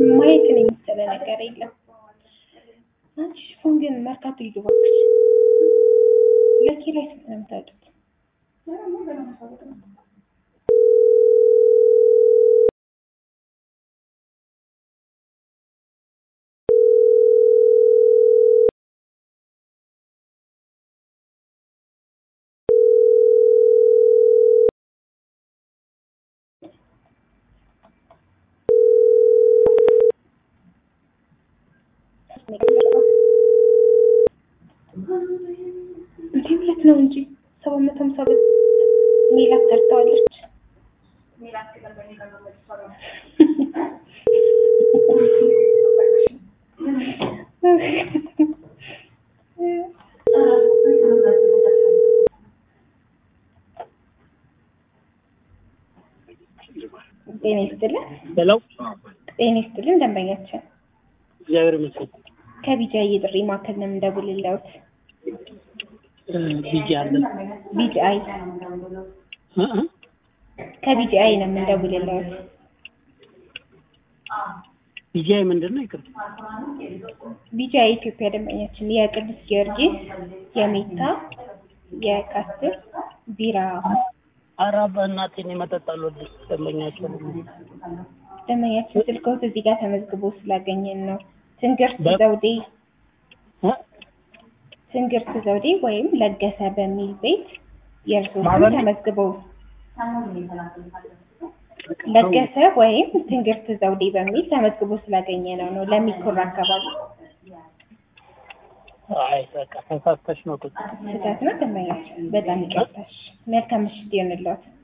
ማየትን የመሰለ ነገር የለም። አንቺ ሽፎን ግን መርካቶ ሂዱ እባክሽ። ለኪራይ ስንት ነው የምታወጡት? እንዴ ሁለት ነው እንጂ ሰባት መቶ ሀምሳ ብር ሜላት ተርተዋለች። ጤና ይስጥልን። ሄሎ ጤና ይስጥልን ደንበኛችን እግዚአብሔር ይመስገን። ከቢጃ የጥሪ ማዕከል ነው የምንደውልልዎት። ቢጂ አለ ቢጂአይ እ እ ከቢጂአይ ነው የምንደውልልዎት። ቢጂአይ ምንድን ነው? ይቅርታ ቢጂአይ የኢትዮጵያ ደንበኛችን የቅዱስ ጊዮርጊስ፣ የሜታ፣ የካስትር ቢራ ኧረ በእናቴን መጠጥ አልወድም። ደንበኛቸው ደንበኛችን ስልክዎት እዚህ ጋር ተመዝግቦ ስላገኘን ነው። ትንግርት በ- ዘውዴ እ? ትንግርት ዘውዴ ወይም ለገሰ በሚል ቤት የእርስዎ ስም ማበል- ተመዝግበው ለገሰ ወይም ትንግርት ዘውዴ በሚል ተመዝግቦ ስላገኘ ነው ነው ለሚኩራ አካባቢ አይ በቃ ተሳስተሽ ነው ቁጭ ስህተት ነው ደንበኛችን። በጣም ይቅርታሽ። መልካም ምሽት ይሆንልዎት።